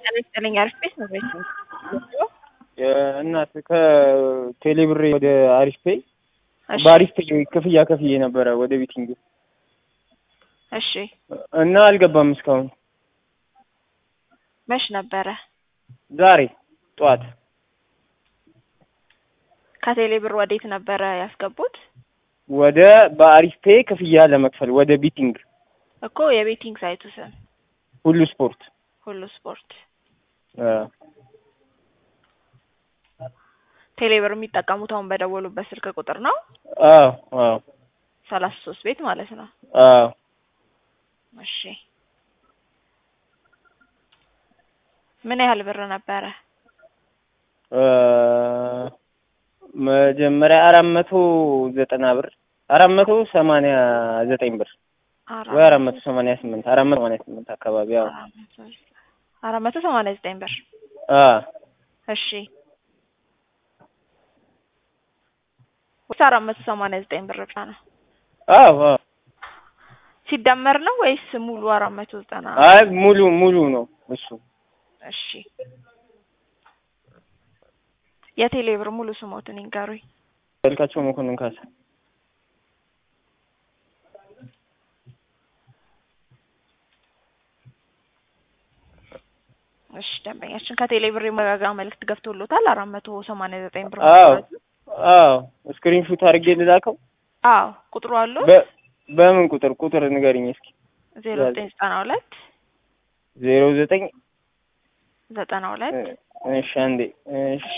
ጤና ይስጥልኝ አሪፍ ቤት ነው ቤት እናት ከቴሌብሬ ወደ አሪፍ ፔይ እሺ በአሪፍ ፔይ ክፍያ ከፍዬ ነበረ ወደ ቤቲንግ እሺ እና አልገባም እስካሁን። መች ነበረ ዛሬ ጠዋት ከቴሌ ብር ወዴት ነበረ ያስገቡት ወደ በአሪፍ ፔይ ክፍያ ለመክፈል ወደ ቤቲንግ እኮ የቤቲንግ ሳይቱ ስም ሁሉ ስፖርት ሁሉ ስፖርት አ፣ ቴሌ ብር የሚጠቀሙት አሁን በደወሉበት ስልክ ቁጥር ነው አዎ አዎ ሰላሳ ሶስት ቤት ማለት ነው አዎ እሺ ምን ያህል ብር ነበረ አ፣ መጀመሪያ አራት መቶ ዘጠና ብር አራት መቶ ሰማንያ ዘጠኝ ብር ወይ አራት መቶ ሰማንያ ስምንት አራት መቶ ሰማንያ ስምንት አካባቢ አዎ አራት መቶ ሰማንያ ዘጠኝ ብር አ እሺ ወይስ አራት መቶ ሰማንያ ዘጠኝ ብር ብቻ ነው አዎ አዎ ሲደመር ነው ወይስ ሙሉ አራት መቶ ዘጠና አይ ሙሉ ሙሉ ነው እሱ እሺ የቴሌ ብር ሙሉ ስሞትን ይንገሩኝ መልካቸው መኮንን ካሳ እሺ ደንበኛችን ከቴሌ ብር የመረጋጋ መልዕክት ገብቶሎታል አራት መቶ ሰማንያ ዘጠኝ ብር አዎ መሰረቱ አዎ ስክሪን ሹት አድርጌ ልላከው አዎ ቁጥሩ አለው በ በምን ቁጥር ቁጥር ንገሪኝ እስኪ ዜሮ ዘጠኝ ዘጠና ሁለት ዜሮ ዘጠኝ ዘጠና ሁለት እሺ አንዴ እሺ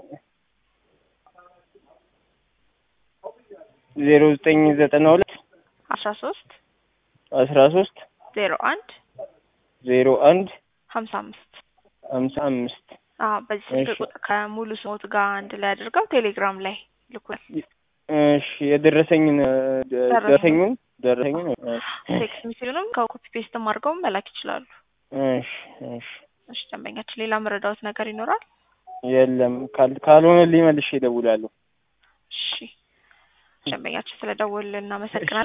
ዜሮ ዘጠኝ ዘጠና ሁለት አስራ ሶስት አስራ ሶስት ዜሮ አንድ ዜሮ አንድ ሀምሳ አምስት ሀምሳ አምስት አዎ በዚህ ስልክ እሺ። ቁጥር ከሙሉ ስሞት ጋር አንድ ላይ አድርገው ቴሌግራም ላይ ልኩል እሺ የደረሰኝን ደ- ደረሰኝ። ደረሰኙን ደረሰኙን እሺ ቴክስት ሚስሉንም ከኮፒ ፔስትም አድርገው መላክ ይችላሉ እሺ እሺ እሺ ደንበኛችን ሌላ መረዳዎት ነገር ይኖራል የለም ካል- ካልሆነልኝ መልሼ እደውላለሁ እሺ ደንበኛችን ስለደወልን እናመሰግናለን